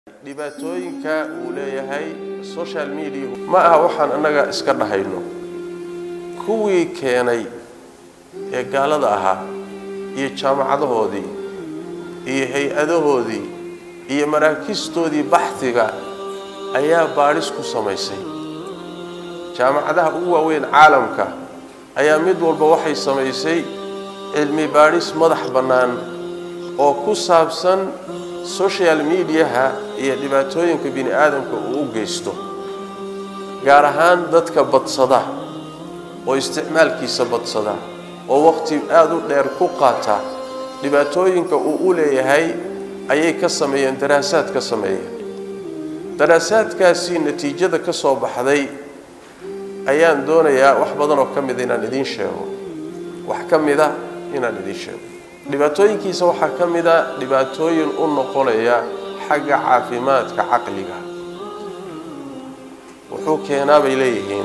dhibaatooyinka uu leeyahay social media ma aha waxaan annaga iska dhahayno kuwii keenay ee gaalada ahaa iyo jaamacadahoodii iyo hay-adahoodii iyo maraakistoodii baxdiga ayaa baadhis ku samaysay jaamacadaha ugu waaweyn caalamka ayaa mid walba waxay samaysay cilmi baadhis madax bannaan oo ku saabsan social mediaha iyo dhibaatooyinka bini aadamka uu u geysto gaar ahaan dadka badsada oo isticmaalkiisa badsada oo waqti aada u dheer ku qaata dhibaatooyinka uu u leeyahay ayay ka sameeyeen daraasaad ka sameeyeen daraasaadkaasi natiijada ka soo baxday ayaan doonayaa wax badan oo ka mida inaan idiin sheego wax ka mida inaan idiin sheego dhibaatooyinkiisa waxaa ka mida dhibaatooyin u noqonaya xagga caafimaadka caqliga wuxuu keenaa bay leeyihiin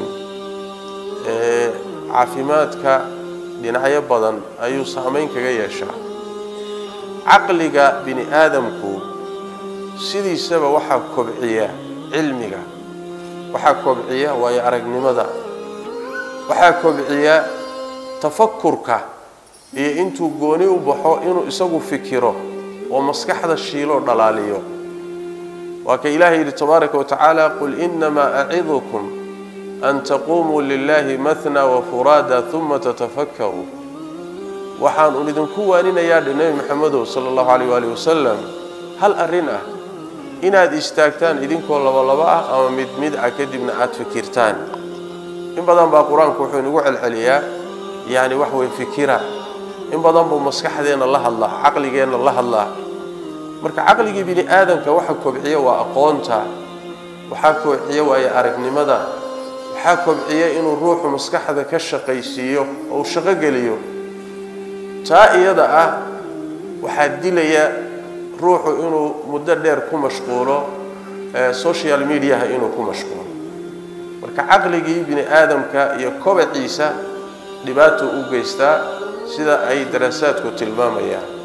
caafimaadka dhinacyo badan ayuu saameyn kaga yeeshaa caqliga bini aadamku sidiisaba waxaa kobciya cilmiga waxaa kobciya waayo aragnimada waxaa kobciya tafakurka iyo intuu gooni u baxo inuu isagu fikiro oo maskaxda shiiloo dhalaaliyo waa ka ilaahay yidhi tabaaraka wa tacaala qul inamaa acidukum an taquumuu lilahi mahna wafuraada uma tatafakkaruu waxaan un idinku waaninayaa dhi nebi maxamedow sala allahu calayh waali wasalam hal arrin ah inaad istaagtaan idinkoo labalaba ah ama mid mid ah kadibna aada fikirtaan in badan baa qur-aanku wuxuu inagu celceliyaa yacni wax wey fikira in badan buu maskaxdeenna la hadlaa caqligeenna la hadlaa marka caqligii bini aadamka waxa kobciya waa aqoonta waxaa kobciya waayo aragnimada waxaa kobciya inuu ruuxu maskaxda ka shaqaysiiyo oo uu shaqo geliyo taa iyada ah waxaa dilaya ruuxu inuu muddo dheer ku mashquulo social mediaha inuu ku mashquulo marka caqligii bini aadamka iyo kobaciisa dhibaato u geystaa sida ay daraasaadku tilmaamayaan